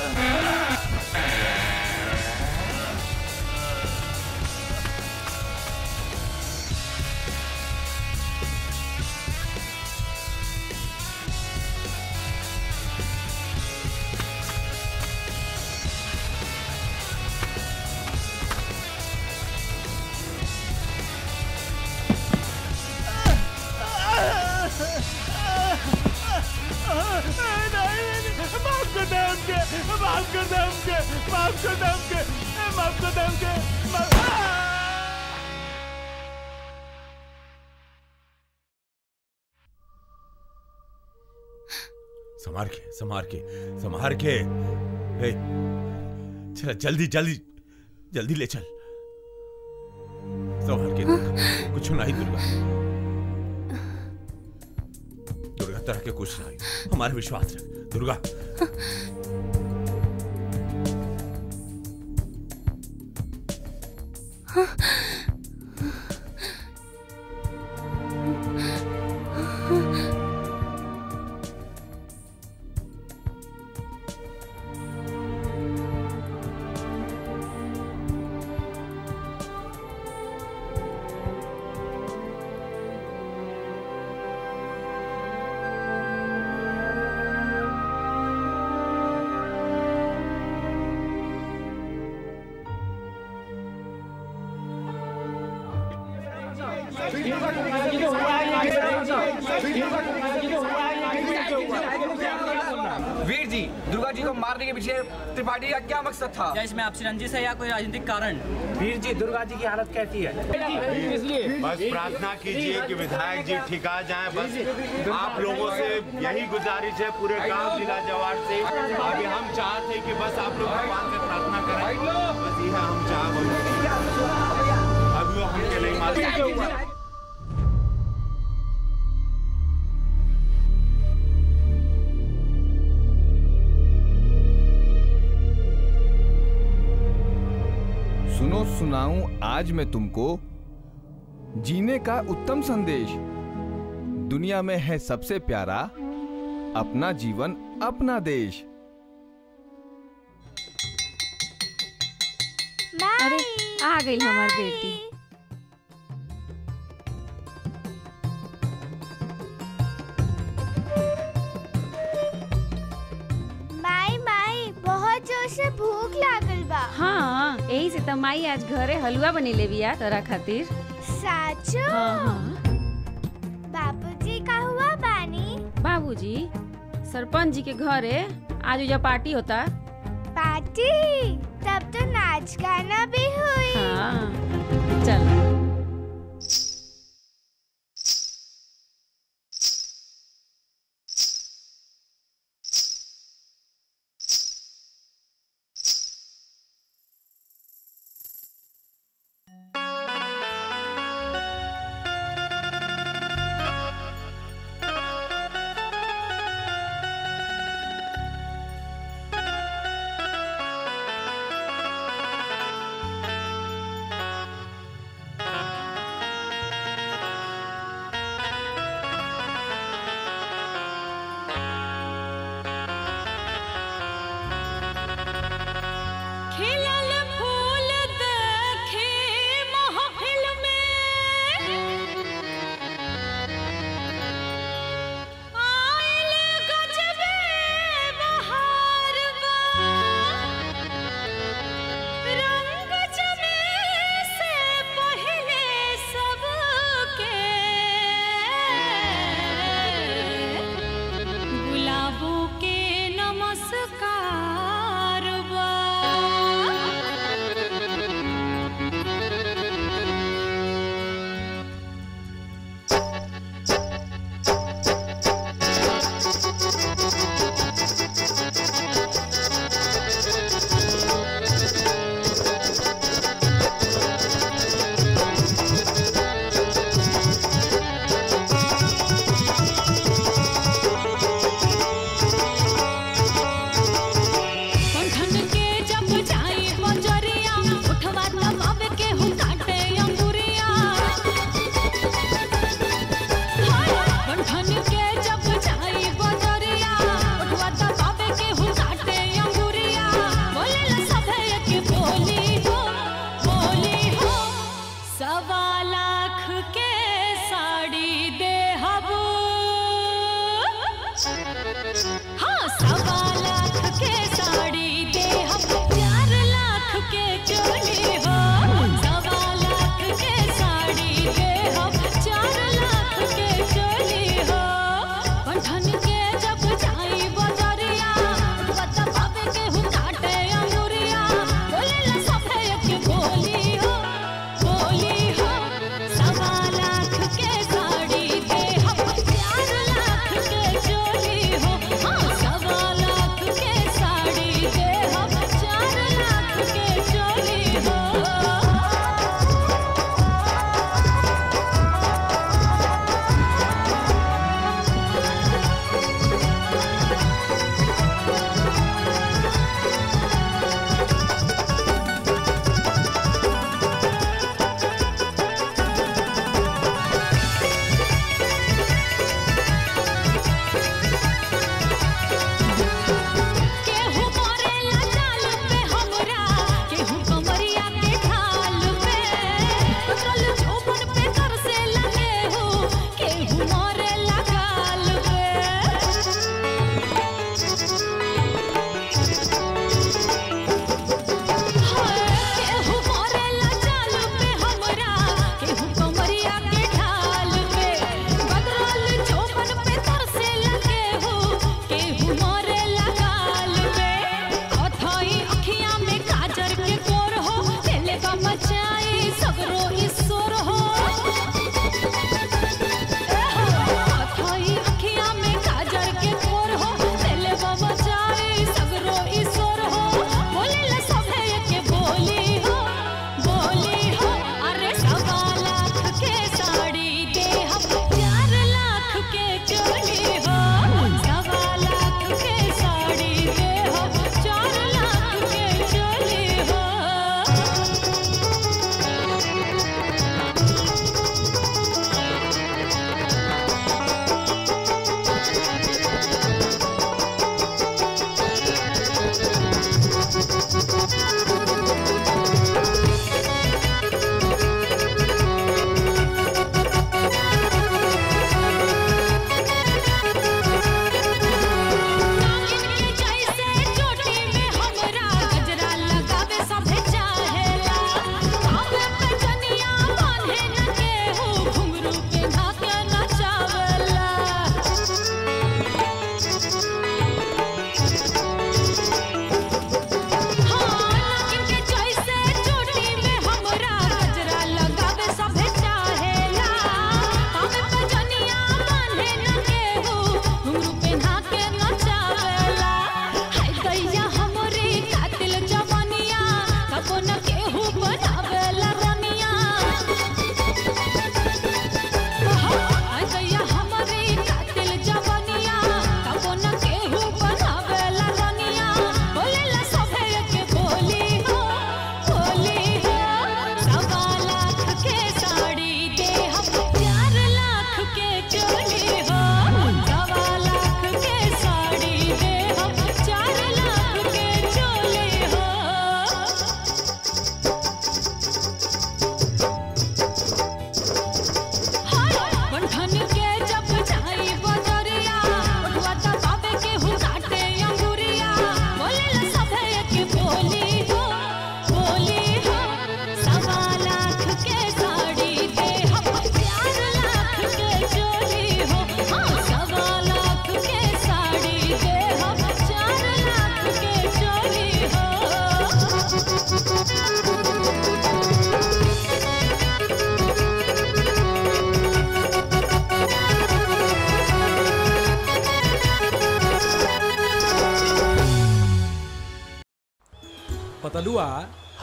माफ कर दे हमके माफ कर दे हमके माफ कर दे हमके माफ कर दे हमके माफ- संभार के संभार के संभार के ए, चल जल्दी जल्दी जल्दी ले चल संभार के दुर्गा कुछ नहीं दुर्गा दुर्गा तरह के कुछ नहीं हमारे विश्वास रख दुर्गा वीर जी दुर्गा जी को मारने के पीछे त्रिपाठी का क्या मकसद था क्या इसमें आपसी रंजिश है या कोई राजनीतिक कारण वीर जी दुर्गा जी की हालत कैसी है बस प्रार्थना कीजिए कि विधायक जी ठिका जाएं बस आप लोगों से यही गुजारिश है पूरे गांव जिला जवार से अभी हम चाहते हैं कि बस आप लोग भगवान से प्रार्थना करें बस यह हम चाह अभी वो हमके नहीं मालूम सुनो सुनाऊं आज मैं तुमको जीने का उत्तम संदेश दुनिया में है सबसे प्यारा अपना जीवन अपना देश अरे आ गई हमार बेटी माई माई बहुत जोर से भूख लागल बा हाँ यही से तो माई आज घरे हलवा बनी ले बिया तोरा खातिर साचो हाँ हाँ बापूजी का हुआ बानी बाबूजी सरपंच जी के घरे आज उजा पार्टी होता पार्टी तब तो नाच गाना भी हुई हाँ चल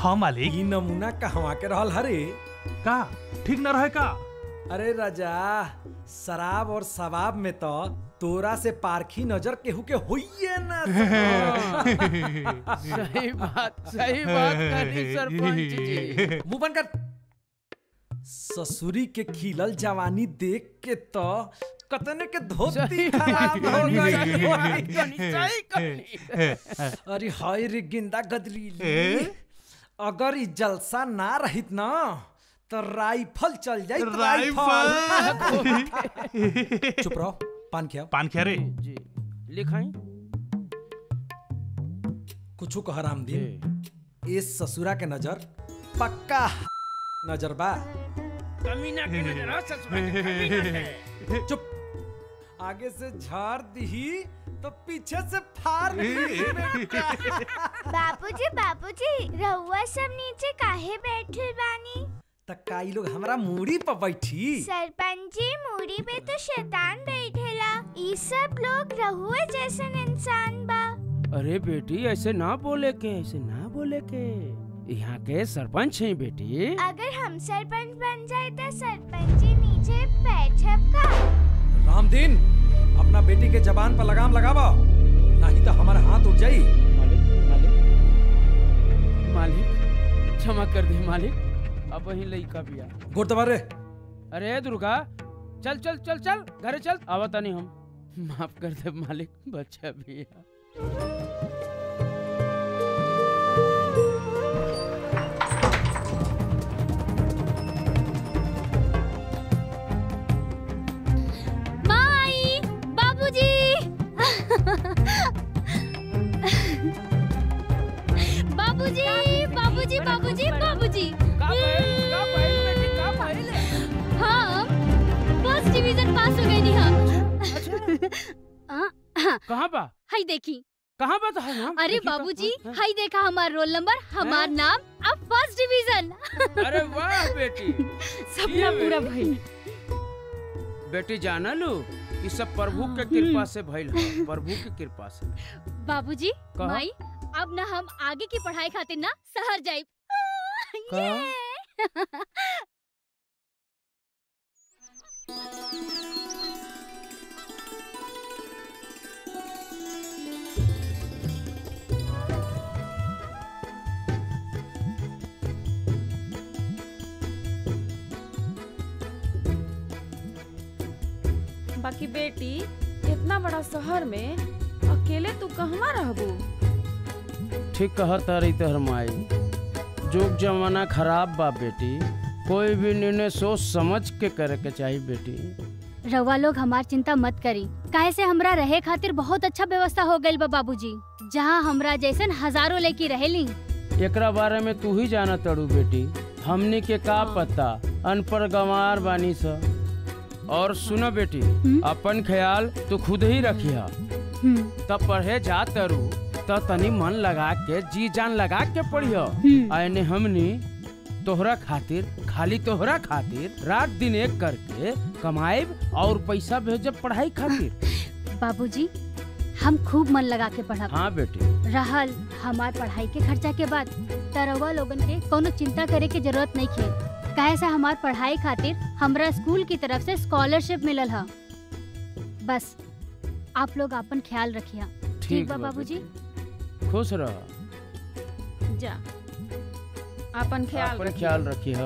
हाँ मालिक ई नमूना कहवा के रहल हरे का ठीक न रहे का अरे राजा शराब और शबाब में तो तोरा से पारखी नजर केहू के होइए ना सही बात सही बात करी सरपंच जी मुंह बंद कर ससुरी के खिलल जवानी देख के तो कतने के धोती सही खराब हो कहानी, गई सही कहानी, सही कहानी। अरे हाय रे गेंदा गदरीली अगर ई जलसा ना रहित ना तो राइफल चल जाई राइफल। चुप रहो पान खियाओ पान खिया रे जी लिखाई कुछ कह रामदीन इस ससुरा के नजर पक्का नजर बा कमीना के नजर आ ससुरा के कमीना के चुप आगे से झाड़ दी तो पीछे से फाड़ दी बापूजी बापूजी रहुआ सब नीचे काहे बैठल बानी तक्काई लोग हमरा मूड़ी पर बैठी सरपंच जी मूड़ी पे तो शैतान बैठेला ई सब लोग रहुआ जैसन इंसान बा अरे बेटी ऐसे ना बोले के ऐसे ना बोले के यहाँ के सरपंच हैं बेटी अगर हम सरपंच बन जाए तो सरपंच जी नीचे बैठब का रामदीन अपना बेटी के जबान पर लगाम लगावा नहीं तो हमारा हाथ उठ जाई मालिक मालिक मालिक क्षमा कर दे मालिक अब वही लइका बिया गोर दबा रे अरे दुर्गा चल चल चल चल घरे चल आवता नहीं हम माफ कर दे मालिक बच्चा बिया माई बाबूजी बाबूजी बाबूजी बाबूजी बाबूजी हम फर्स्ट डिवीजन पास हो गए नी हम हाँ, कहाँ बा हाय देखी कहाँ बा तो है हम अरे देखी तो, बाबूजी हाँ, हाँ। हाय देखा हमार रोल नंबर हमार नाम अब फर्स्ट डिवीजन अरे वाह बेटी सपना ये पूरा बेटी। भइल बेटी जाना लू ये सब प्रभु के कृपा से भइल है प्रभु की कृपा से बाबूजी कहा? माई अब ना हम आगे की पढ़ाई खातिर ना शहर जाइब कहा? बाकी बेटी इतना बड़ा शहर में अकेले तू कहवा रहबू ठीक कहता रही तहर माई जुग जमाना खराब बा बेटी कोई भी निर्णय सोच समझ के करे के चाहिए बेटी रवा लोग हमार चिंता मत करी काहे से हमरा रहे खातिर बहुत अच्छा व्यवस्था हो गइल बा बाबूजी जहाँ हमरा जैसन हजारों लेकी रहेली एकरा बारे में तू ही जाना तड़ू बेटी हमनी के का पता अनपढ़ गंवार बानी सा और सुनो बेटी अपन ख्याल तू खुद ही रखिया तब पढ़े जा तरू तो तनी मन लगा के जी जान लगा के पढ़ियो आने हमनी तोहरा खातिर खाली तोहरा खातिर रात दिन एक करके कमाएब और पैसा भेजब पढ़ाई खातिर बाबूजी हम खूब मन लगा के पढ़ब हाँ बेटी रहल हमार पढ़ाई के खर्चा के बाद तरवा लोगन के कोनो चिंता करे के जरूरत नहीं खे काहे से हमार पढ़ाई खातिर हमरा स्कूल की तरफ से स्कॉलरशिप मिलल ह बस आप लोग अपन ख्याल रखिया ठीक बा बा बाबूजी खुश रह जा अपन ख्याल अपन रखिए। ख्याल रखिए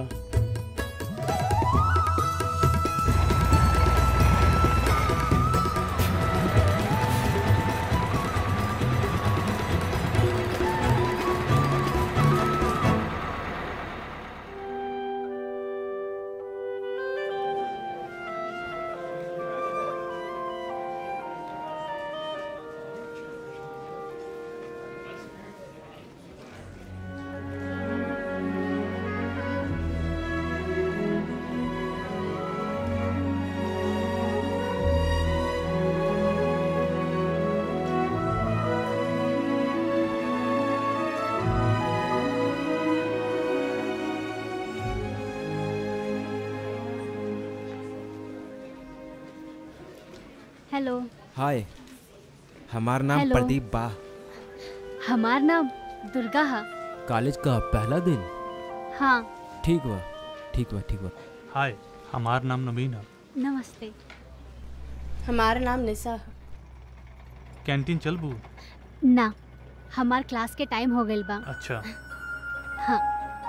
हेलो हाय हमार नाम हेलो। प्रदीप बा हमार नाम दुर्गा हा कॉलेज का पहला दिन हाँ ठीक बा ठीक बा ठीक बा हाय हमार नाम नवीन है नमस्ते हमारा नाम निशा है कैंटीन चलबू ना हमार क्लास के टाइम हो गइल बा अच्छा हाँ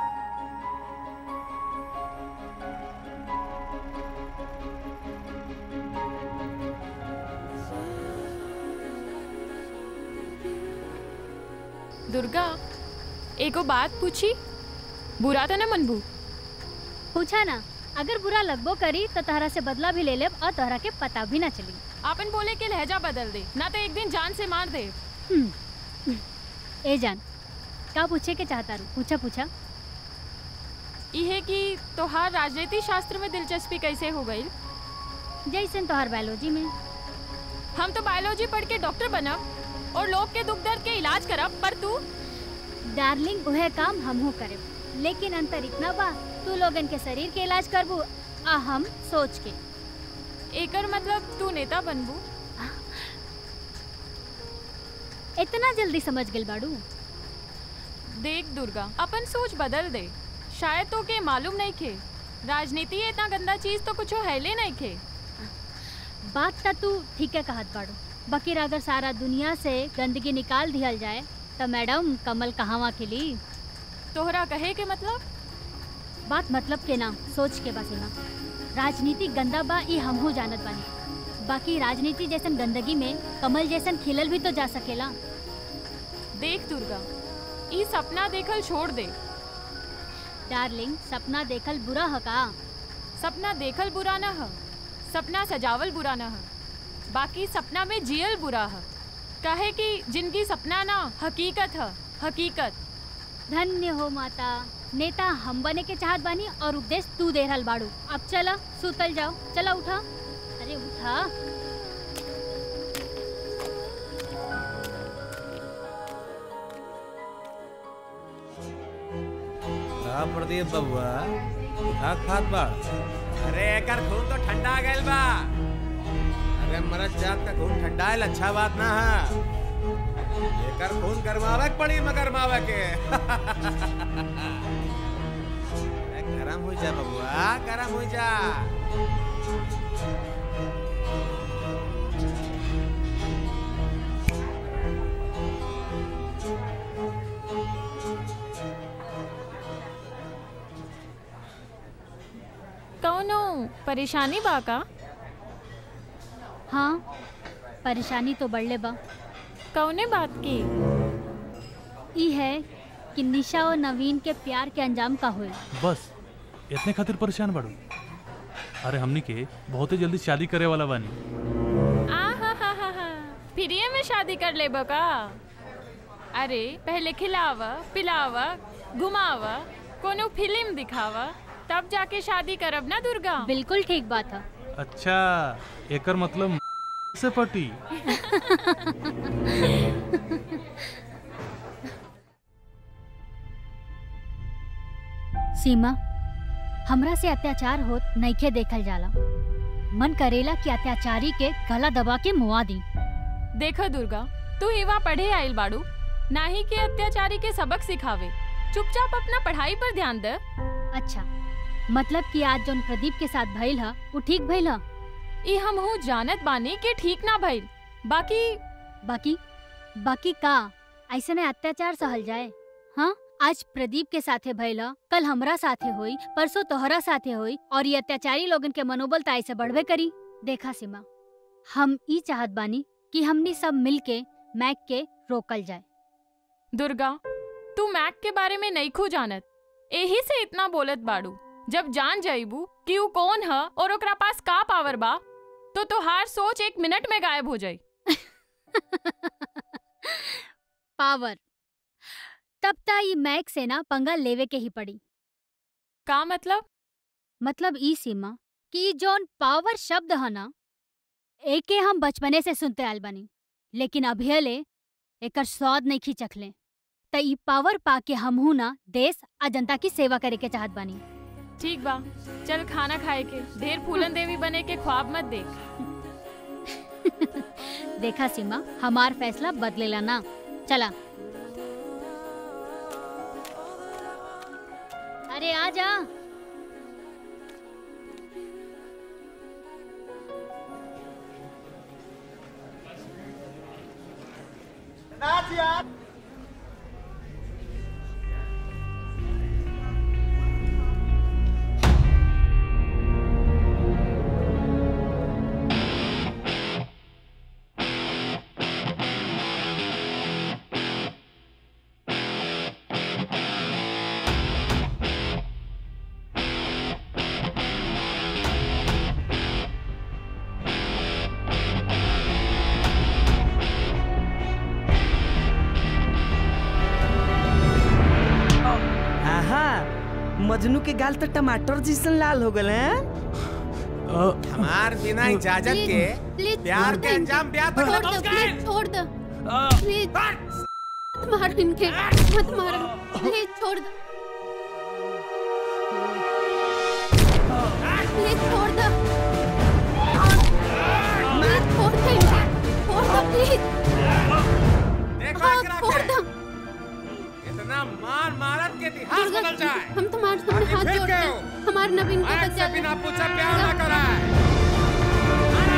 दुर्गा एगो बात पूछी बुरा तो न मनबू पूछा ना अगर बुरा लगबो करी तो तहरा से बदला भी ले लेब और तहरा के पता भी ना चली आपन बोले के लहजा बदल दे ना तो एक दिन जान से मार दे हम्म। ए जान का पूछे के चाहता रू पूछा पूछा इहे कि तोहार राजनीति शास्त्र में दिलचस्पी कैसे हो गई जैसन तोहार बायोलॉजी में हम तो बायोलॉजी पढ़ के डॉक्टर बनब और लोग के दुख दर्द के इलाज करब पर तू डार्लिंग वह काम हमहू करे लेकिन अंतर इतना बा तू लोगन के शरीर के इलाज करबू आ हम सोच के एकर मतलब तू नेता बनबू इतना जल्दी समझ गइल बाड़ू देख दुर्गा अपन सोच बदल दे शायद तो के मालूम नहीं खे राजनीति इतना गंदा चीज तो कुछ हैले नहीं खे बात त तू ठीक है कहत बाड़ू बकीर अगर सारा दुनिया से गंदगी निकाल दिहल जाए तो मैडम कमल कहाँ खिली तोहरा कहे के मतलब बात मतलब के ना सोच के बस ना राजनीति गंदा बा ई हमहू जानत बानी बाकी राजनीति जैसन गंदगी में कमल जैसन खिलल भी तो जा सकेला देख दुर्गा ई सपना देखल छोड़ दे डार्लिंग सपना देखल बुरा ह का सपना देखल बुरा न ह सपना सजावल बुरा न ह बाकी सपना में जियल बुरा ह कहे कि जिनकी सपना ना हकीकत ह हकीकत धन्य हो माता नेता हम बने के चाहत बानी और उपदेश तू दे रहल बाड़ू अब चला सुतल जाओ चला उठा अरे उठा का प्रदीप बबुआ का खात बा अरे एकर खून तो ठंडा गइल बा अरे मरद जात का खून ठंडाइल अच्छा बात ना है एकर खून गरमावे के पड़ी मगर मावे के अरे गरम हो जा बबुआ गरम हो जा कौनो परेशानी बा का हाँ परेशानी तो बढ़ले बा कौने बात की ई है कि निशा और नवीन के प्यार के अंजाम का होए बस इतने खातिर परेशान बाड़ू अरे हमनी के बहुत ही जल्दी शादी करे वाला बानी आ हा हा हा हा फ्रीए में शादी कर ले का अरे पहले खिलावा पिलावा घुमावा कोनो फिल्म दिखावा तब जाके शादी करब ना दुर्गा बिल्कुल ठीक बात है अच्छा एकर मतलब से पटी सीमा हमरा से अत्याचार होत नइखे देखल जाला मन करेला कि अत्याचारी के गला दबा के मुआ दी देखो दुर्गा तू हिवा पढ़े आइल बाड़ू ना ही के अत्याचारी के सबक सिखावे चुपचाप अपना पढ़ाई पर ध्यान दे अच्छा मतलब कि आज जौन प्रदीप के साथ भइल ह उ ठीक भइल ह ई हमहू जानत बानी के ठीक ना भइल बाकी बाकी बाकी का ऐसे में अत्याचार सहल जाए हाँ आज प्रदीप के साथे भइल ह कल हमरा साथे होई परसों तोहरा साथे होई और ये अत्याचारी लोगन के मनोबल त ऐसे बढ़बे करी देखा सीमा हम ई चाहत बानी कि हमनी सब मिल के मैक के रोकल जाए दुर्गा तू मैक के बारे में नहीं खू जानत एही से इतना बोलत बाड़ू जब जान जाइबू कि ऊ कौन ह और ओकरा पास का पावर बा तो तोहार सोच एक मिनट में गायब हो जाई पावर तब ता ई मैक से ना पंगा लेवे के ही पड़ी का मतलब मतलब ई सीमा कि ई जौन पावर शब्द है ना एके हम बचपने से सुनते आल बानी लेकिन अभियले एकर स्वाद नहीं खिचखले त ई पावर पाके हमहू ना देश आ जनता की सेवा करे के चाहत बानी ठीक बा चल खाना खाए के ढेर फूलन देवी बने के ख्वाब मत देख देखा सीमा हमार फैसला बदलेला ना चला अरे आ जा आहा मजनू के गाल तो टमाटर जैसन लाल हो गए हैं हमार बिना इजाजत के प्लीज प्यार के अंजाम ब्याह तक छोड़ पहुंच दो गए प्लीज छोड़ दो प्लीज मत मारो इनके मत मारो प्लीज छोड़ दो प्लीज छोड़ दो प्लीज छोड़ दो इनके छोड़ दो प्लीज देखो हाँ, एकरा छोड़ के। दो इतना मार मारत के इतिहास दुर्गा बदल जाए हम तुम्हारे सामने आखिर हाथ फिर जोड़ते क्यों? हैं हमारे नवीन को आज बचा से बिना लो। पूछे प्यार ना कराए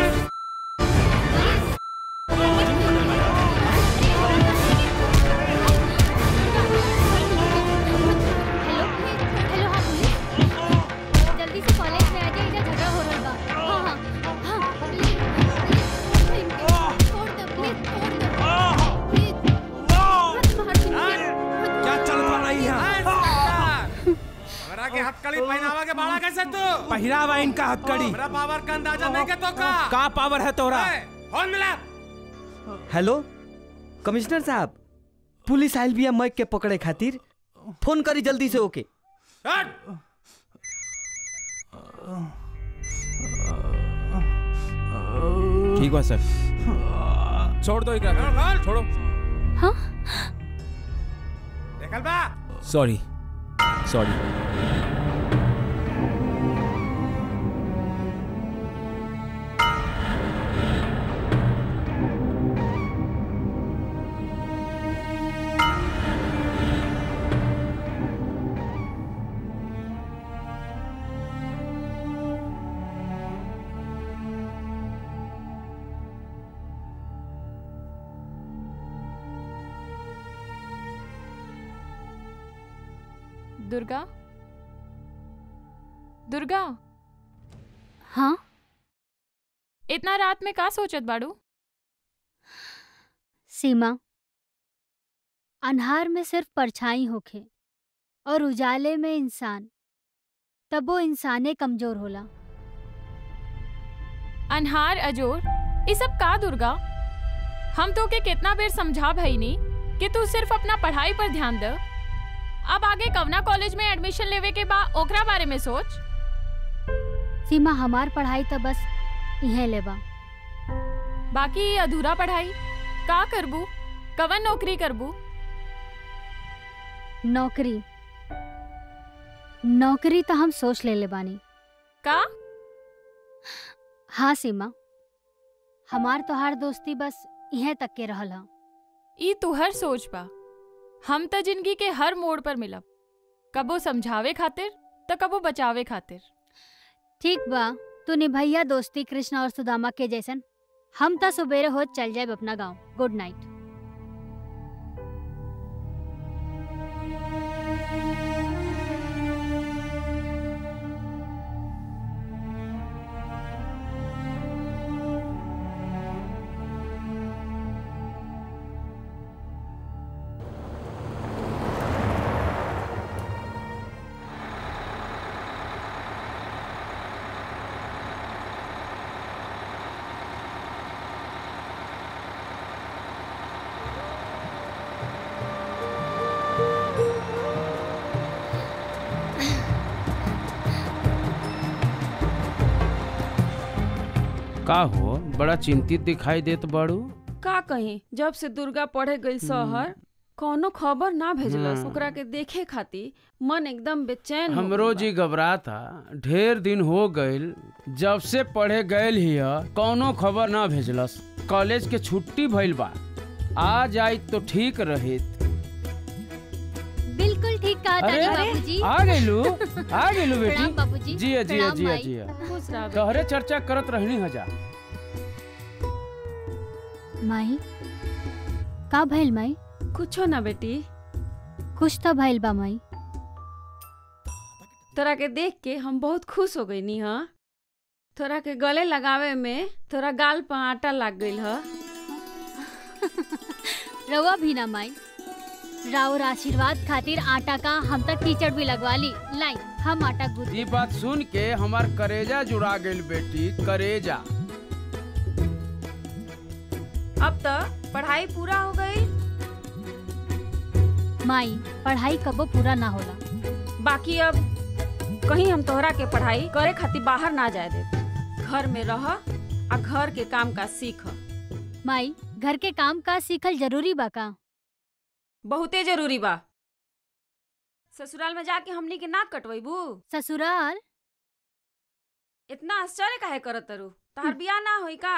हेलो हाँ पुलिस जल्दी से कॉलेज में आ जाइए इधर झगड़ा हो रहा बा हाँ हाँ हाँ प्लीज प्लीज छोड़ दो प्लीज छोड़ दो प्लीज मत मार इनके क्या चल रहा है यहाँ हमरा के हथकड़ी पहनावा के बाड़ा कैसे तू पहिरावा इनका हथकड़ी हमरा पावर का अंदाजा नहीं के तो का का पावर है तोरा ए, फोन मिला हेलो कमिश्नर साहब पुलिस आयल बिया मैक के पकड़े खातिर फोन करी जल्दी से ओके हट ठीक बा सर छोड़ दो एकरा छोड़ो हाँ देखल बा सॉरी सॉरी दुर्गा दुर्गा हाँ इतना रात में का सोचत बाड़ू सीमा अन्हार में सिर्फ परछाई होखे और उजाले में इंसान तब वो इंसाने कमजोर होला अनहार अजोर ये सब का दुर्गा हम तो के कितना बेर समझा भई नी कि तू सिर्फ अपना पढ़ाई पर ध्यान दे अब आगे कवना कॉलेज में एडमिशन लेवे के बा ओकरा बारे में सोच सीमा हमार पढ़ाई तो बस इहे लेबा बाकी ये अधूरा पढ़ाई का करबू कवन नौकरी करबू नौकरी नौकरी तो हम सोच ले ले बानी का हाँ सीमा हमार तोहार दोस्ती बस इहे तक के रहल हा ई तुहर सोच बा हम त जिंदगी के हर मोड़ पर मिलब कबो समझावे खातिर तो कबो बचावे खातिर ठीक बा तू निभैया दोस्ती कृष्ण और सुदामा के जैसन हम तो सुबेरे हो चल जाए अपना गांव गुड नाइट का हो बड़ा चिंतित दिखाई देत बाड़ू का कहीं जब से दुर्गा पढ़े गई शहर कौनो खबर ना भेजलस हम्म। ओकरा के देखे खातिर मन एकदम बेचैन हो हमरो गइल बा। जी घबराता ढेर दिन हो गइल जब से पढ़े गइल हिय कौनो खबर ना भेजलस कॉलेज के छुट्टी भइल बा आ जाई तो ठीक रहित बिल्कुल ठीक कहा अरे तानी बाबूजी आ गेलू आ गेलू बेटी प्रणाम बाबूजी जिया जिया प्रणाम जिया माई। जिया खुश रह बेटी। तोहरे चर्चा करत रहनी हजा माई का भइल माई कुछो ना बेटी कुछ तो भइल बा माई तोरा के देख के हम बहुत खुश हो गई नी हाँ तोरा के गले लगावे में तोरा गाल पर आटा लग गई ह रवा भी ना माई राउर आशीर्वाद खातिर आटा का हम तक टीचर भी लगवा ली लाई हम आटा गूंथ ये बात सुन के हमार करेजा जुड़ा गेल बेटी करेजा अब तो पढ़ाई पूरा हो गई माई पढ़ाई कबो पूरा ना होला बाकी अब कहीं हम तोहरा के पढ़ाई करे खातिर बाहर ना जाए दे घर में रह आ घर के काम का सीख माई घर के काम का सीखल जरूरी बा का बहुते जरूरी बा ससुराल में जाके हमनी के नाक कटवैबू ससुराल इतना आश्चर्य काहे करत तरू तहार बियाह ना होई का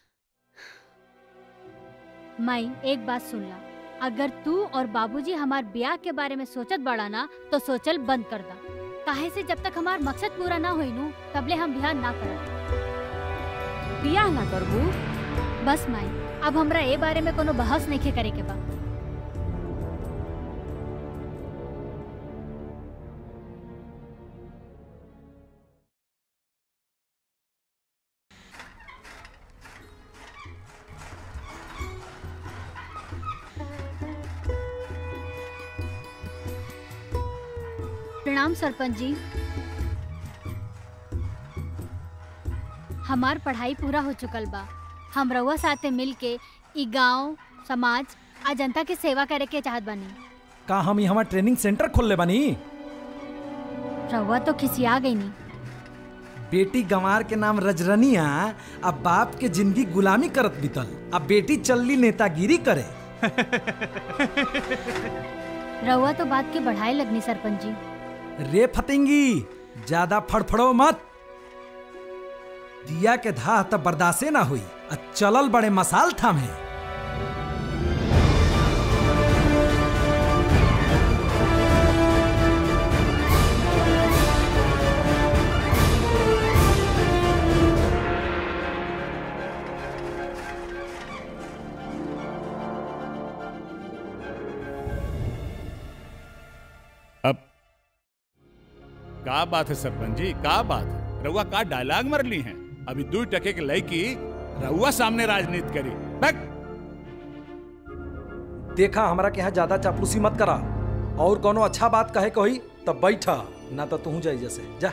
माई एक बात सुन ला अगर तू और बाबूजी हमार ब्याह के बारे में सोचत बड़ा ना तो सोचल बंद कर दा काहे से जब तक हमार मकसद पूरा ना होई नू तबले हम ब्याह ना करब बियाह ना करबू बस माई अब हमरा ए बारे में कोनो बहस नहीं करे के बा प्रणाम सरपंच जी हमार पढ़ाई पूरा हो चुकल बा हम रउआ साथे मिल के ई गांव समाज आ जनता के सेवा करे के चाहत बानी का हम यहाँ ट्रेनिंग सेंटर खोल ले बानी रउआ तो खिसिया गई नी बेटी गंवार के नाम रजरनिया अब बाप के जिंदगी गुलामी करत बीतल अब बेटी चलली नेतागिरी करे रउआ तो बात के बढ़ाए लगनी सरपंच जी रे फतेंगी ज्यादा फड़फड़ो मत दिया के धाह तब बर्दाश्ते ना हुई आ चलल बड़े मसाल थामे अब का बात है सरपंच जी का बात है रउआ का डायलॉग मर ली हैं अभी दू टके के लड़की रउआ सामने राजनीति करी बैक देखा हमरा के यहाँ ज्यादा चापलूसी मत करा और कोनो अच्छा बात कहे कही तब बैठा ना तो तू जाई जैसे जा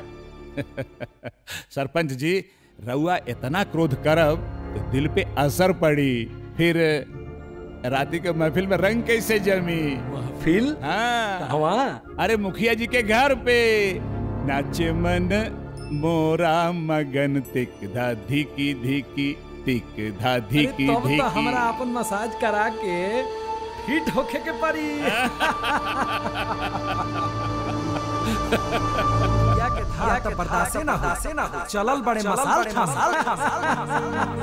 सरपंच जी रउआ इतना क्रोध करब तो दिल पे असर पड़ी फिर राती के महफिल में रंग कैसे जमी महफिल हाँ अरे मुखिया जी के घर पे नाचे मन मोरा मगन तिक धा धिकी धिकी तिक धा अरे धिकी तब तो धिकी हमरा अपन मसाज करा के फिट होखे के पड़ी या के धार तो बर्दाश्ते ना हो ना हो चलल बड़े मसाल था मसाल था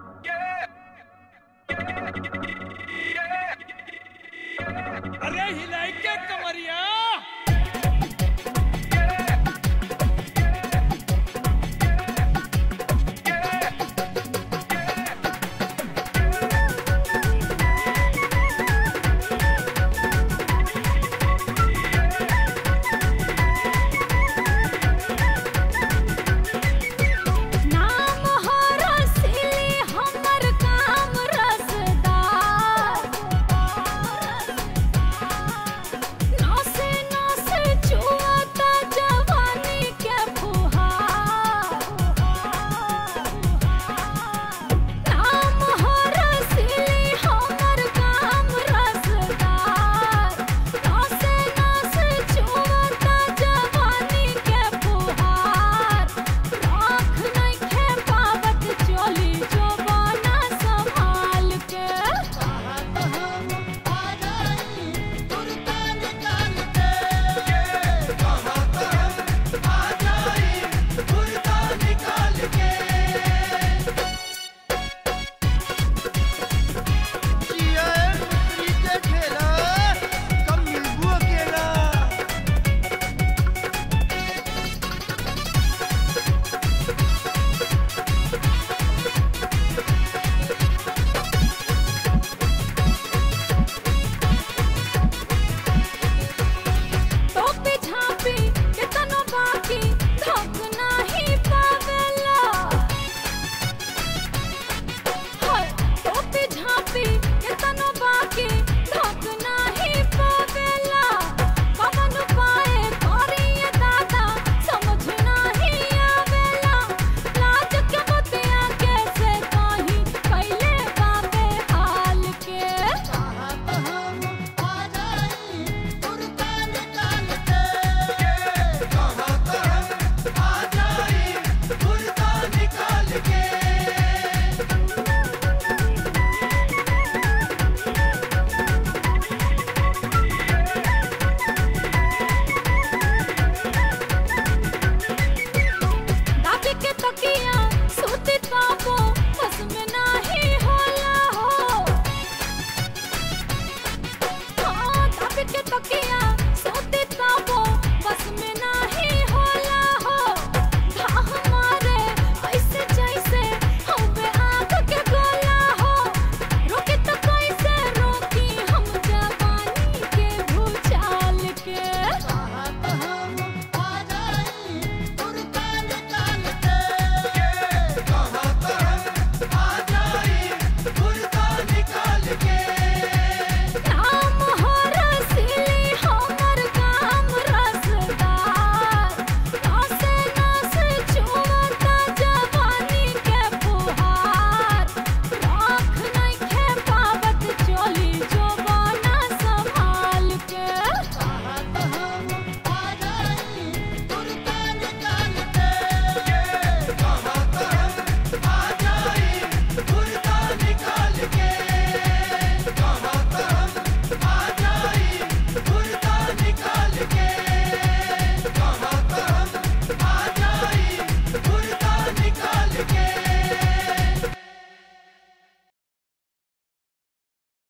अरे हिला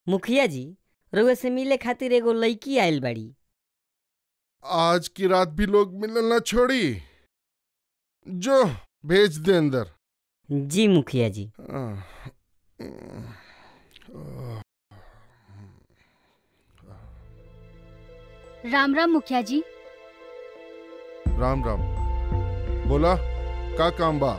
मुखिया जी रउआ से मिले खातिर एगो लड़की आइल बाड़ी आज की रात भी लोग मिलना छोड़ी जो भेज दे अंदर जी मुखिया जी राम राम मुखिया जी राम राम बोला का काम बा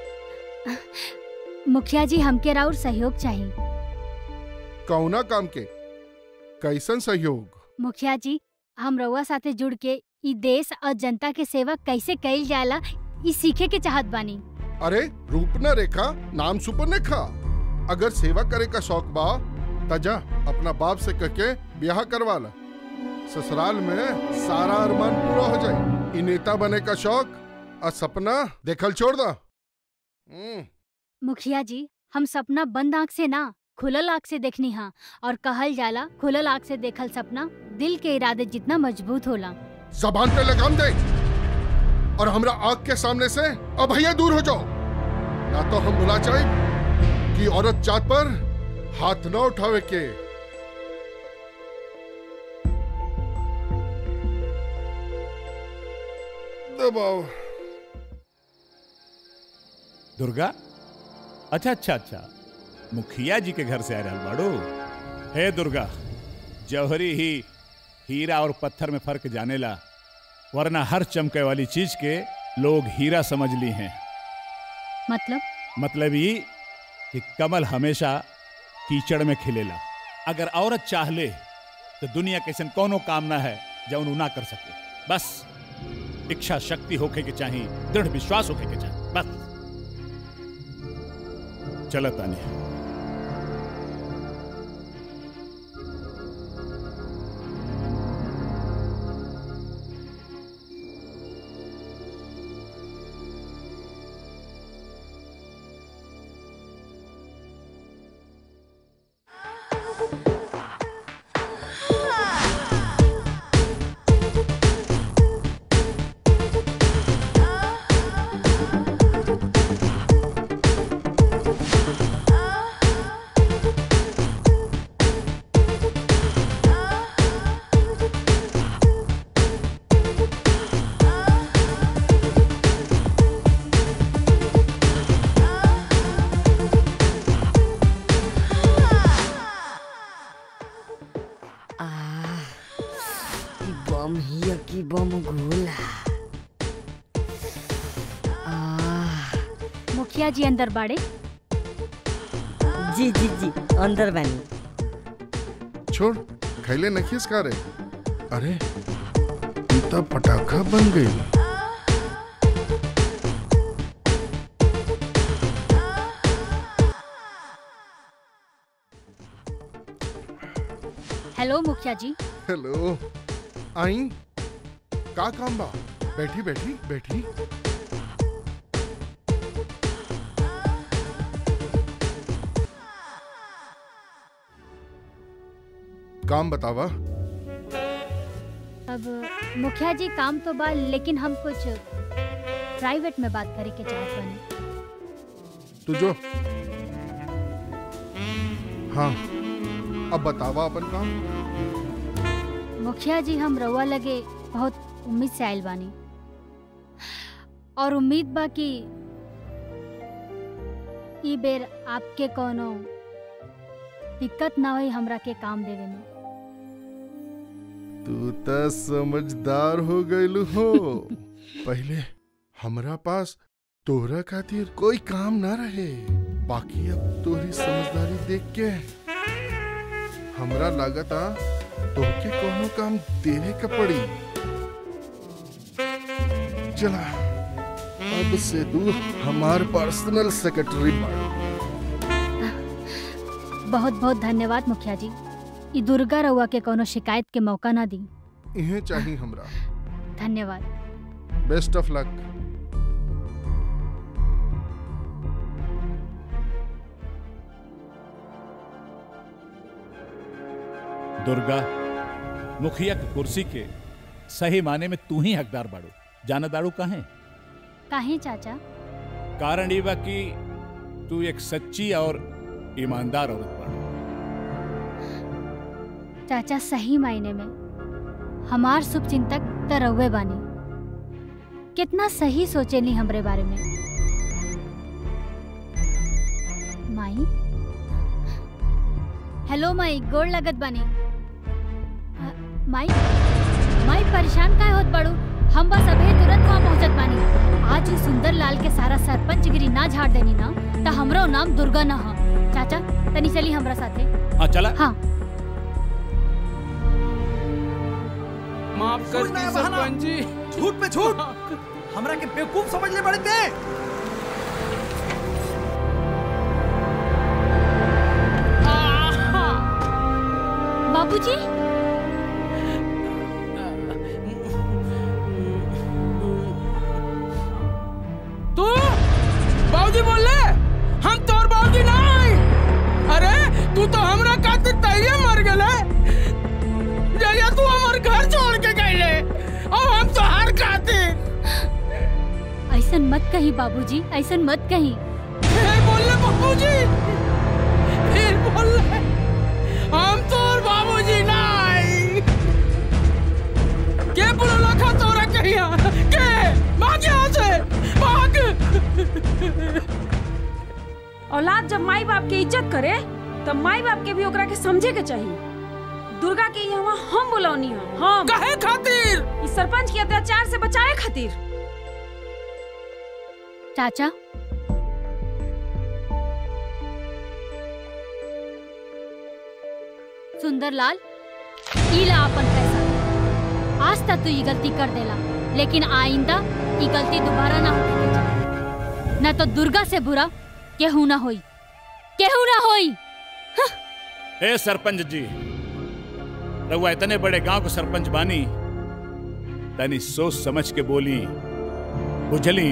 मुखिया जी हमके राउर सहयोग चाहिए कौना काम के कैसन सहयोग मुखिया जी हम रउआ साथे जुड़ के ई देश और जनता के सेवा कैसे कइल जाला ई सीखे के चाहत बानी अरे रूपना रेखा नाम सुपरनेखा अगर सेवा करे का शौक बा तजा अपना बाप से कह के ब्याह करवा ला ससुराल में सारा अरमान पूरा हो जाए ई नेता बने का शौक और सपना देखल छोड़ दा हम्म, मुखिया जी हम सपना बंद आँख से ना खुलल आँख से देखनी हा और कहल जाला खुलल आँख से देखल सपना दिल के इरादे जितना मजबूत होला जबान पे लगाम दे और हमरा आग के सामने से अब भैया दूर हो जाओ ना तो हम बुला चाहे कि औरत जात पर हाथ न उठावे के दबाओ दुर्गा अच्छा अच्छा अच्छा मुखिया जी के घर से आ रहा बाड़ू हे दुर्गा जौहरी ही हीरा और पत्थर में फर्क जानेला वरना हर चमके वाली चीज के लोग हीरा समझ ली हैं मतलब मतलब ये कि कमल हमेशा कीचड़ में खिलेला अगर औरत चाह ले तो दुनिया के ऐसन कोनो काम ना है जौन उ ना कर सके बस इच्छा शक्ति होके के चाहिए दृढ़ विश्वास होके के चाहिए बस चलो तानिया बम हिया की बम गोला मुखिया जी अंदर बाड़े जी जी जी अंदर बानी छोड़ खैले नखीस का रे अरे ई त पटाखा बन गई हेलो मुखिया जी हेलो आई का काम बा बैठी बैठी बैठी काम बतावा अब मुखिया जी काम तो बा लेकिन हम कुछ प्राइवेट में बात करे के चाहत बानी तू जो हाँ अब बतावा अपन काम मुखिया जी हम रउआ लगे बहुत उम्मीद से आयल बानी और उम्मीद बा कि ई बेर आपके कोनो दिक्कत ना होई हमरा के काम देवे में तू त समझदार हो गइल हो पहले हमरा पास तोहरा खातिर कोई काम ना रहे बाकी अब तोहरी समझदारी देख के हमरा लागता तोहके कोनो काम देवे का पड़ी चला अब से तू हमार पर्सनल सेक्रेटरी बन बहुत बहुत धन्यवाद मुखिया जी ई दुर्गा रउआ के कोनो शिकायत के मौका ना दी इहे चाहिए हमरा धन्यवाद बेस्ट ऑफ लक दुर्गा मुखिया की कुर्सी के सही माने में तू ही हकदार बाड़ू जाना दाड़ू कहे काहे चाचा कारण ये बा कि तू एक सच्ची और ईमानदार औरत बाड़ू चाचा सही मायने में हमार शुभ चिंतक त रउए बानी कितना सही सोचेनी हमरे बारे में माई हेलो माई गोड़ लगत बानी अ, माई माई परेशान काहे होत बाड़ू हम बस अभी तुरंत वहाँ पहुँचत बानी आज ही सुंदर लाल के सारा सरपंच गिरी ना झाड़ देनी ना त हमरो नाम दुर्गा न ह चाचा तनी चली हमरा साथे हाँ चला हाँ माफ कर दी सरपंच जी झूठ पे झूठ हमरा के बेवकूफ समझ ले बड़े ते बाबूजी तू बाबूजी बोल ले हम तोर बाबूजी ना हई अरे तू तो हमरा खातिर तैये मर गेले जया तू हमर घर छोड़ के गईले अब हम तो हार खातिर ऐसन मत कही बाबूजी ऐसन मत कही फिर बोल ले बाबूजी फिर बोल ले हम तोर बाबूजी ना हई के बोलला खा तोरा कहिया के भाग यहाँ से भाग औलाद जब माई बाप के इज्जत करे तब माई बाप के भी ओकरा के समझे के चाहिए दुर्गा के यहाँ हम बुलौनी हम हम कहे खातिर इस सरपंच के अत्याचार से बचाए खातिर चाचा सुंदरलाल ई ला अपन पैसा आज तक तू ये गलती कर देला लेकिन आइंदा ये गलती दोबारा ना होने के चाही ना तो दुर्गा से बुरा केहू ना होई केहू ना होई ए सरपंच जी रउआ इतने बड़े गांव को सरपंच बानी तनी सोच समझ के बोली बुझली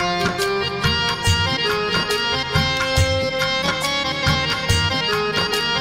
Thank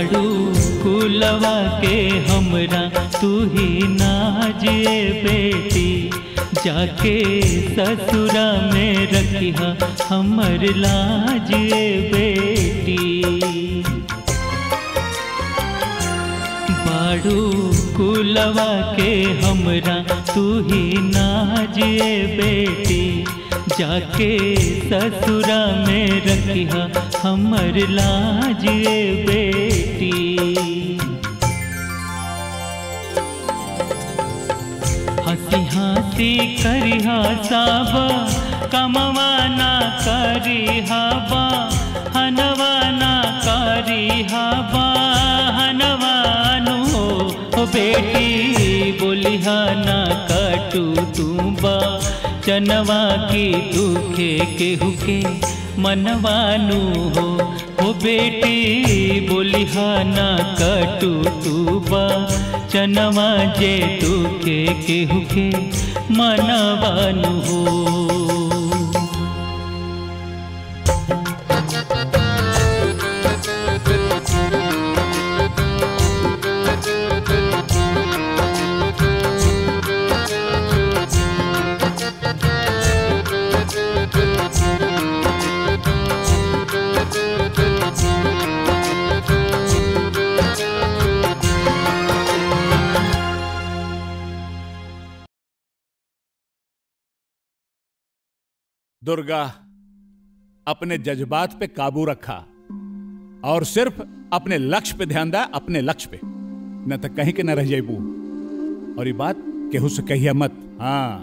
बाड़ू कुलवा के हमरा तू ही नाजे बेटी जाके ससुरा में रखिया हमर लाजे बेटी बाड़ू कुलवा के हमरा तू ही नाजे बेटी जाके ससुरा में रखिया हमर लाजे बेटी हंसी हंसी करिहा साबा कमवा ना करिहा बा हनवा ना करिहा बा हनवानु हो ओ बेटी बोलिहा ना कटू तू बा चनवा की दुखे केहू के मनवानु हो ओ बेटी बोलिहा ना कटू तू बा चनवा जे दुखे केहू के मनवानु हो दुर्गा अपने जज्बात पे काबू रखा और सिर्फ अपने लक्ष्य पे ध्यान दा अपने लक्ष्य पे न तो कहीं के न रह जाइबू और ये बात केहू से कहिए मत हाँ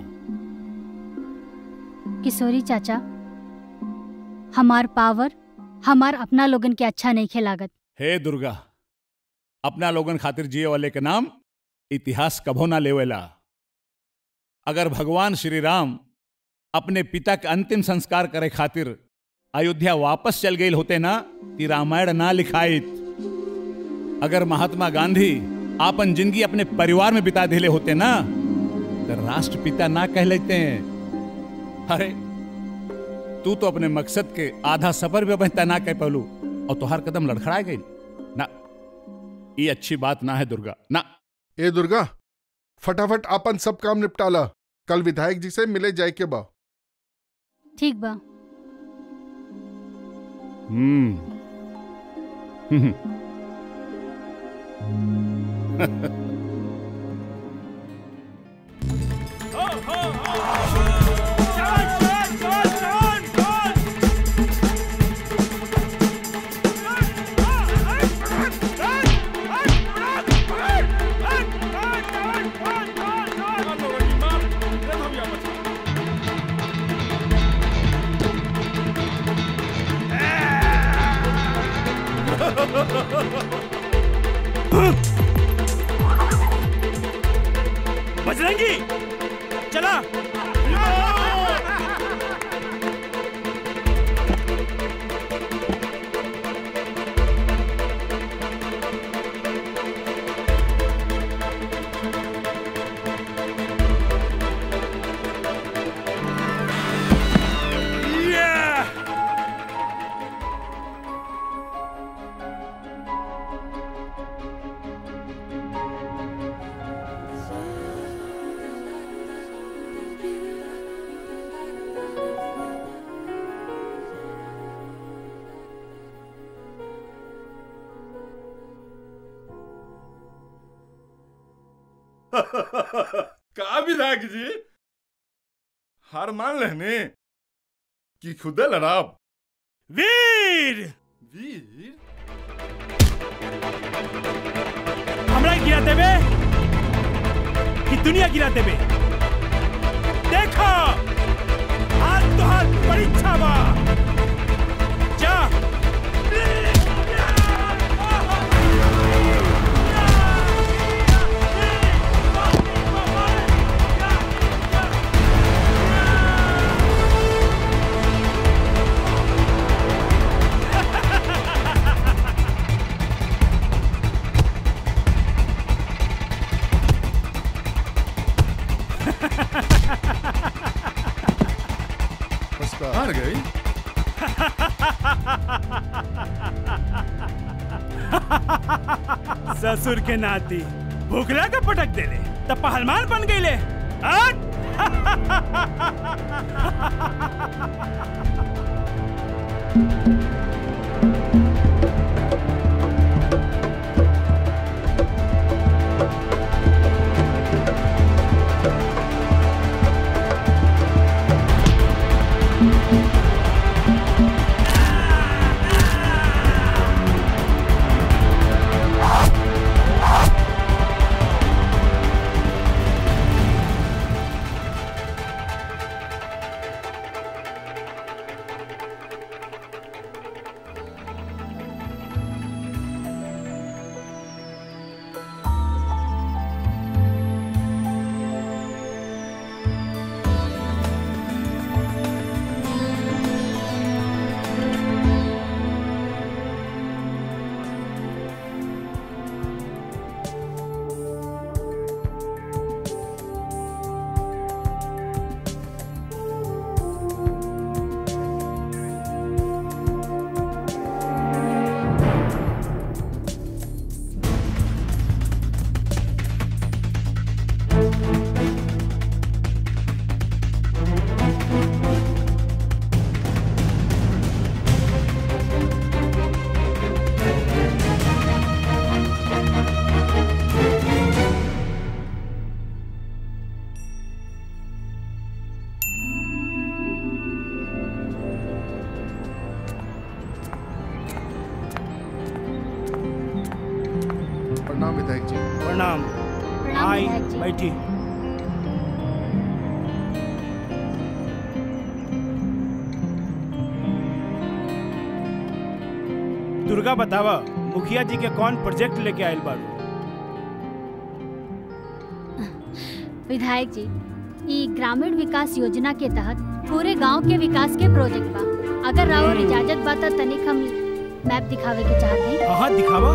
किशोरी चाचा हमार पावर हमार अपना लोगन के अच्छा नहीं खेलागत हे दुर्गा अपना लोगन खातिर जिए वाले के नाम इतिहास कभो ना लेवेला अगर भगवान श्री राम अपने पिता के अंतिम संस्कार करे खातिर अयोध्या वापस चल गई होते ना ती रामायण ना लिखाइत अगर महात्मा गांधी आपन जिंदगी अपने परिवार में बिता दिले होते ना तो राष्ट्रपिता ना कह लेते हैं अरे तू तो अपने मकसद के आधा सफर भी बहता ना कह पलू और तुहार कदम लड़खड़ा गई ना ये अच्छी बात ना है दुर्गा ना ए दुर्गा फटाफट अपन सब काम निपटाला कल विधायक जी से मिले जाए के बा ठीक बा हम्म हम्म। बजरंगी चला का विधायक जी हार मान लेने कि खुदे लड़ाब वीर वीर हमरा गिरा देबे कि दुनिया गिरा देबे देखो हाथ तो हाथ परीक्षा बा जा हार गई ससुर के नाती भूखला का पटक देले तब पहलवान बन गईले हट! प्रणाम विधायक जी प्रणाम आई बैठी दुर्गा बतावा मुखिया जी के कौन प्रोजेक्ट लेके आयल बाड़ू विधायक जी ई ग्रामीण विकास योजना के तहत पूरे गांव के विकास के प्रोजेक्ट बा अगर राउर इजाजत बा त तनिक हम मैप दिखावे के चाहते हैं हाँ दिखावा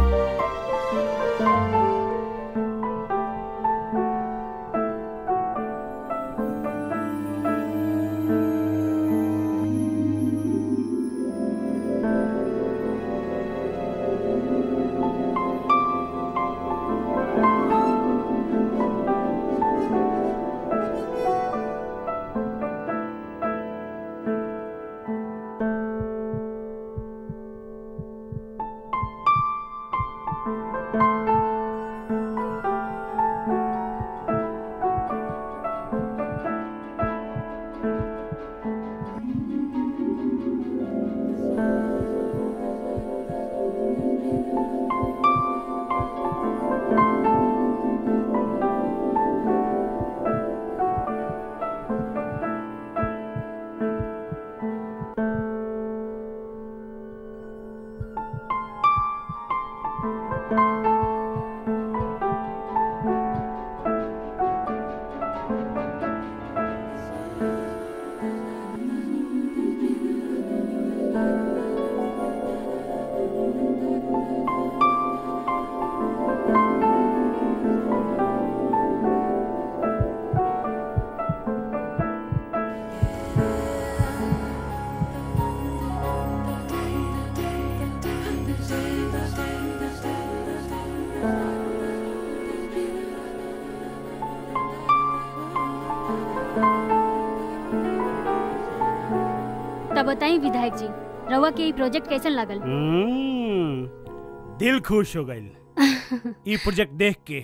तब बताई विधायक जी रवा के ई प्रोजेक्ट कैसन लागल हम्म, दिल खुश हो गई ई प्रोजेक्ट देख के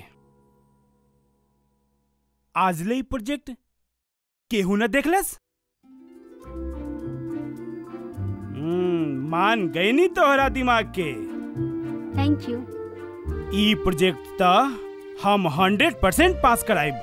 आजले ई प्रोजेक्ट केहू न देखलस हम्म, मान गई नी तोहरा दिमाग के थैंक यू ई प्रोजेक्ट त हम हंड्रेड परसेंट पास कराइब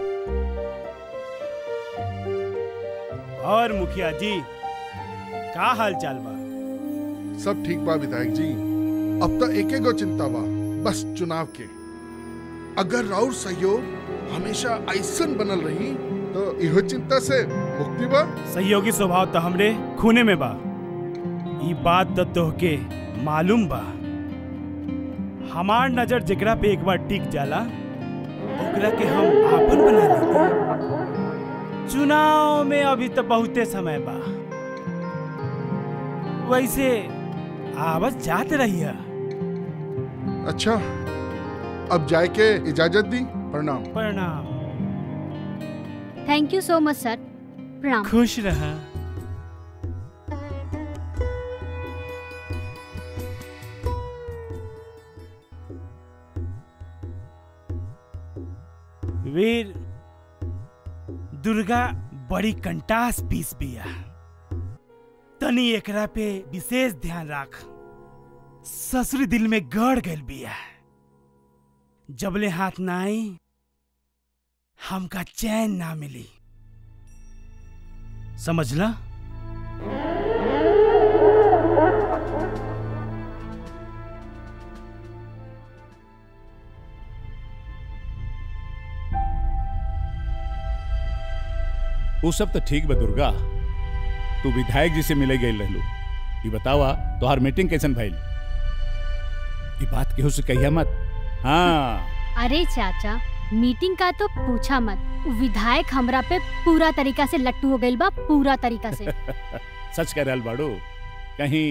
और मुखिया जी का हाल चाल बा सब ठीक बा विधायक जी अब तो एके गो चिंता बा बस चुनाव के अगर राउर सहयोग हमेशा ऐसन बनल रही तो इहो चिंता से मुक्ति बा सहयोगी स्वभाव तो हमरे खूने में बा ई बात तो तोहके मालूम बा हमार नजर जेकरा पे एक बार टिक जाला ओकरा के हम आपन बना लेते चुनाव में अभी तो बहुते समय बा वैसे आवत जात रहिया अच्छा अब जाए के इजाजत दी प्रणाम प्रणाम थैंक यू सो मच सर प्रणाम खुश रहा वीर दुर्गा बड़ी कंटास पीस बिया तनी एकरा पे विशेष ध्यान राख ससुरी दिल में गड़ गल बिया जबले हाथ ना आई हमका चैन ना मिली समझला वो सब तो ठीक बा दुर्गा तू विधायक जी से मिले गई रहलू ये बतावा तोहार मीटिंग कैसन भइल ये बात केहू से कहिया मत हाँ अरे चाचा मीटिंग का तो पूछा मत उ विधायक हमरा पे पूरा तरीका से लट्टू हो गइल बा पूरा तरीका से सच कह रहल बाड़ू कहीं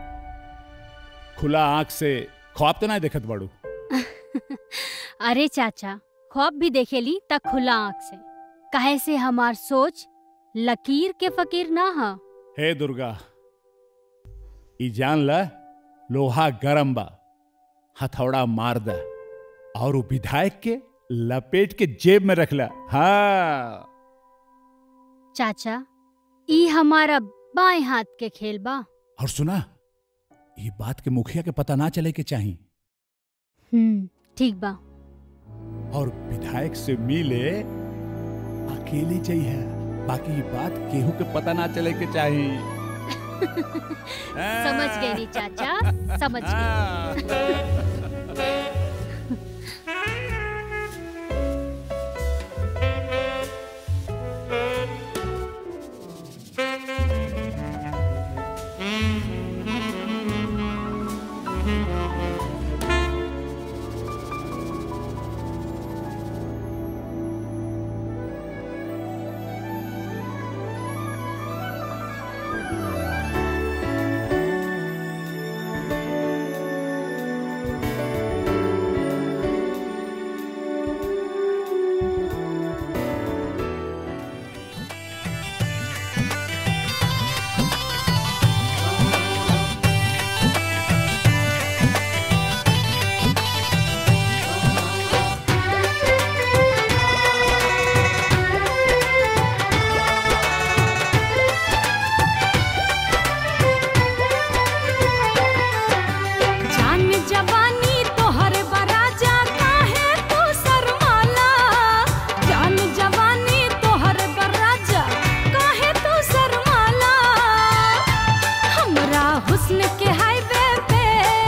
खुला आंख से ख्वाब तो नहीं देखत बाड़ू अरे चाचा ख्वाब भी देखेली त खुला आँख से काहे से हमार सोच लकीर के फकीर ना हा हे दुर्गा ई जान ला लोहा गरम बा हथौड़ा मार दा और वो विधायक के लपेट के जेब में रखला हाँ चाचा ई हमारा बाएं हाथ के खेल बा और सुना ये बात के मुखिया के पता ना चले के चाहिए हम्म ठीक बा और विधायक से मिले अकेले चाहिए बाकी ये बात केहू के पता ना चले के चाहिए समझ गई नी चाचा समझ गई जान जवानी तोहर बराजा काहे तू शर्माला जान जवानी तोहर बराजा काहे तू शर्माला हमरा हुस्न के हाईवे पे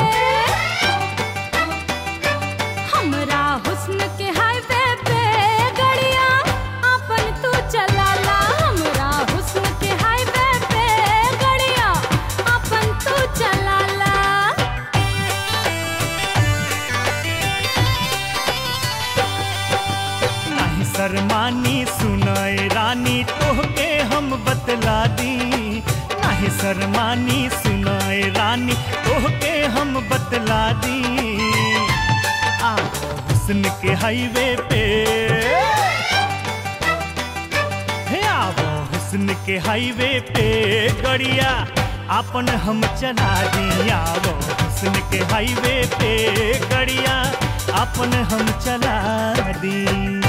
हमरा हुस्न के हाईवे पे गड़िया अपन तू चलाला हमरा हुस्न के हाईवे पे गड़िया अपन तू चलाला नाही शर्मानी सुनाए रानी तोहके हम बतला दी नाही शर्मानी सुनाए रानी तोहके हम बतला दी आ हुस्न के हाईवे पे हे आवो हुस्न के हाईवे पे गड़िया अपन हम चला दी आवो हुस्न के हाईवे पे गड़िया अपन हम चला दी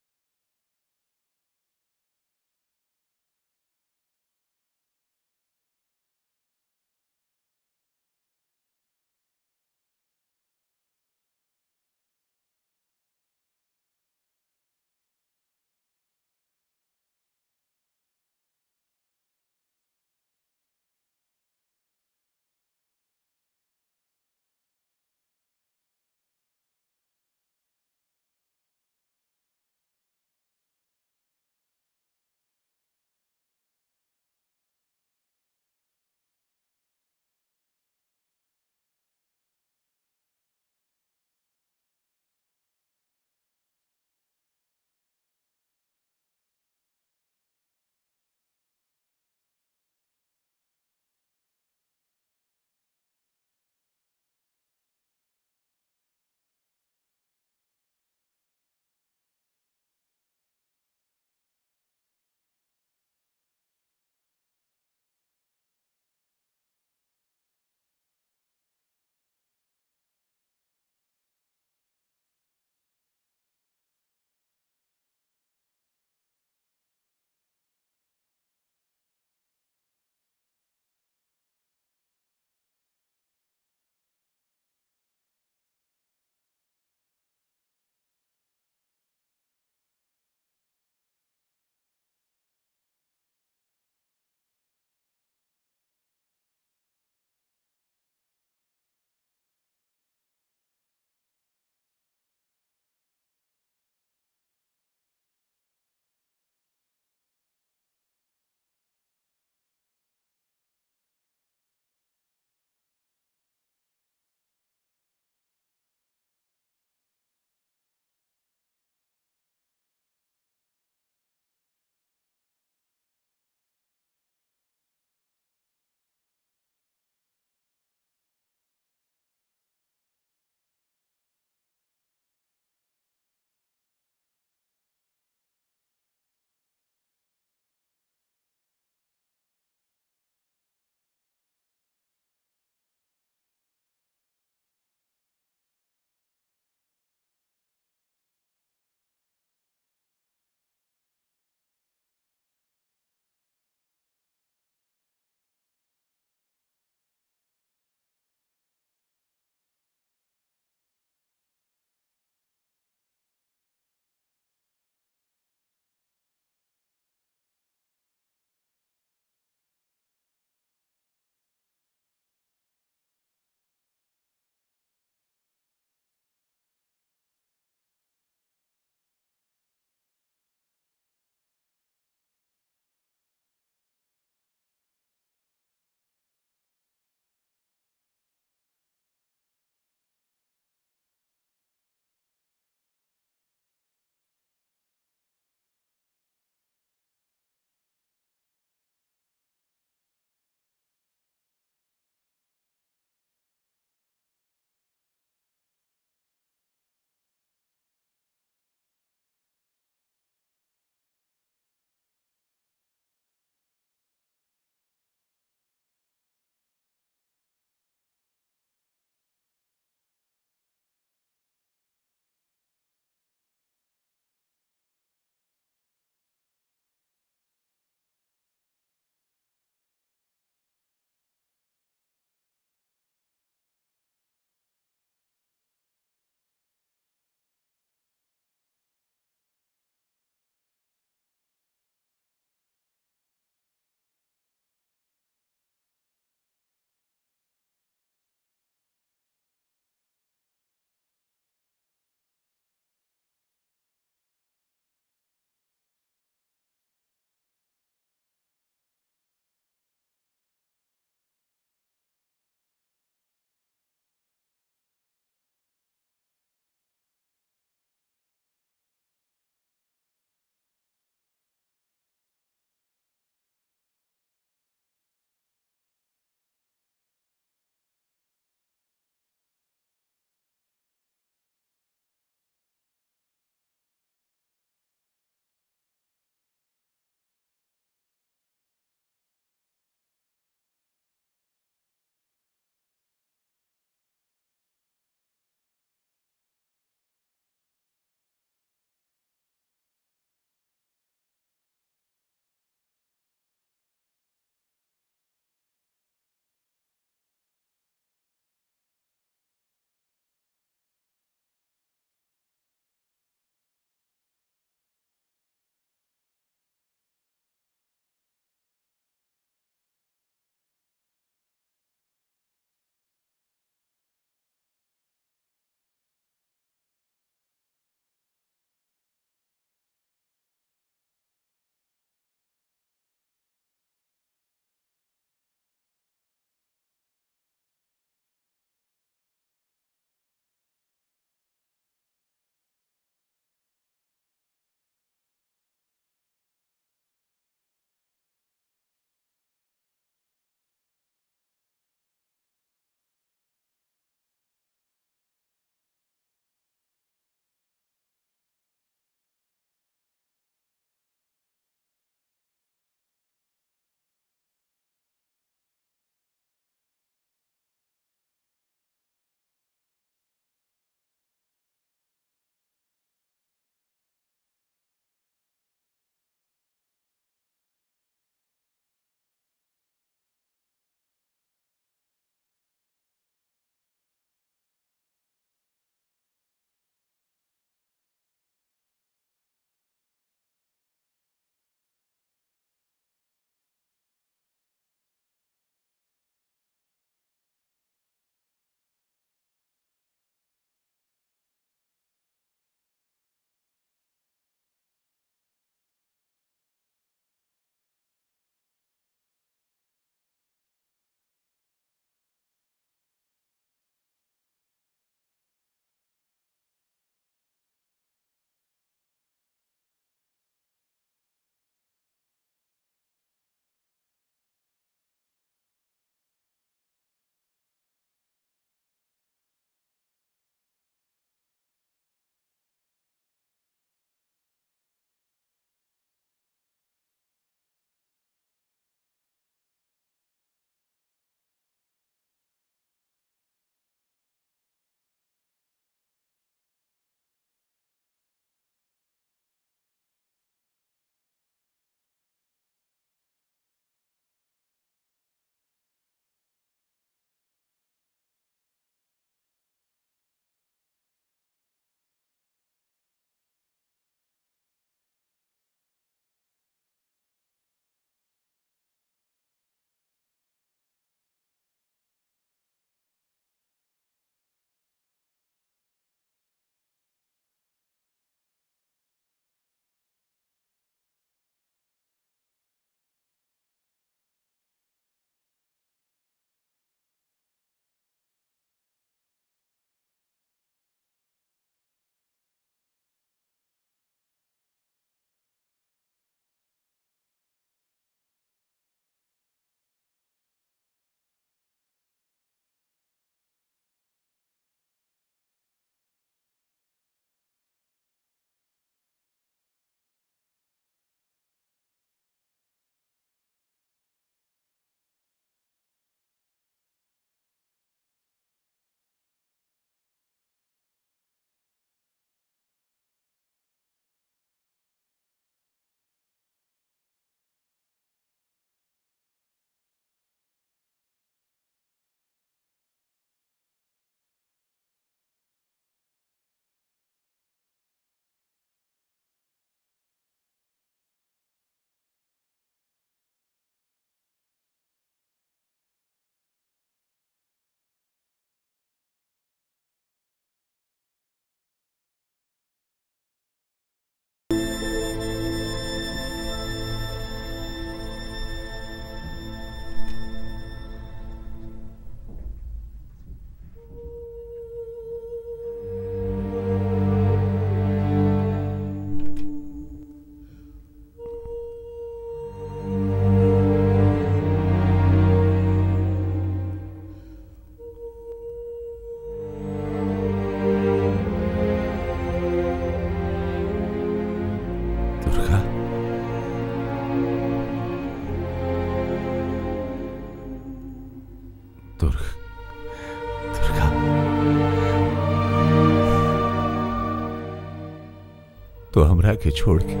हमरा के छोड़ के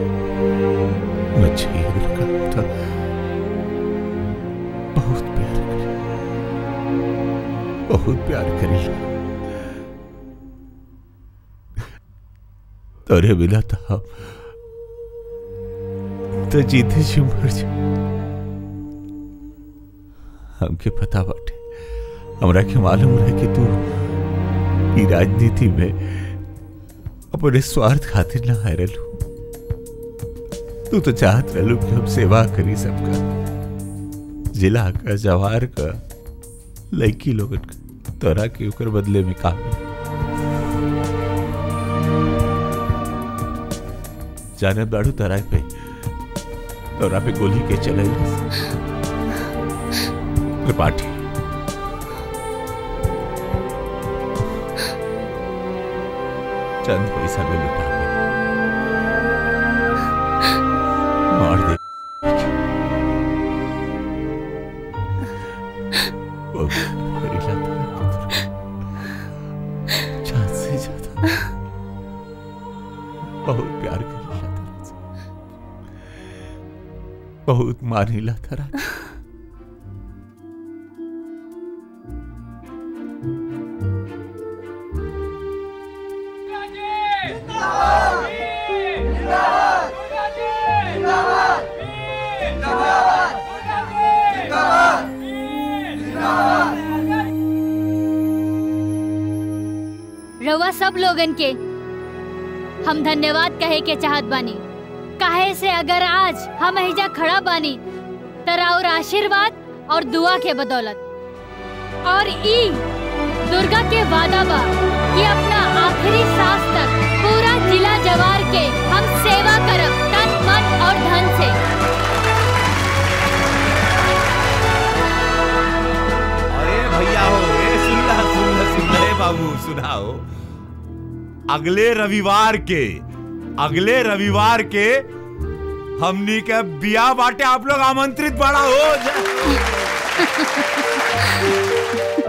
मत जाइए दुर्गा तो बहुत प्यार करी बहुत प्यार करी तोरे बिना तो हम तो जीते जी मर जा हमके पता बाटे हमरा के मालूम रहे कि तू ई राजनीति में अपने स्वार्थ खातिर ना आए रहलू तू तो चाहत रहलू कि हम सेवा करी सबका जिला का जवार का लड़की लोगन का तोरा के ओकर बदले में काम मिली। जाने बाड़ू तोरा पे तोरा पे गोली के चले त्रिपाठी चंद पैसा में लुटा के मार दे वो मेरी लात चांद से ज्यादा बहुत प्यार कर लिया तेरे से बहुत मानिला तेरा रउआ सब लोगन के हम धन्यवाद कहे के चाहत बानी काहे से अगर आज हम एहिजा खड़ा बानी त राउर आशीर्वाद और दुआ के बदौलत और ई दुर्गा के वादा बा कि अपना आखिरी सांस तक पूरा जिला जवार के हम सेवा करब तन मन और धन से अरे भैया हो ए सुनला सुनला सुनला ए बाबू सुनाओ अगले रविवार के अगले रविवार के हमनी के बिया बाटे आप लोग आमंत्रित बड़ा हो जा।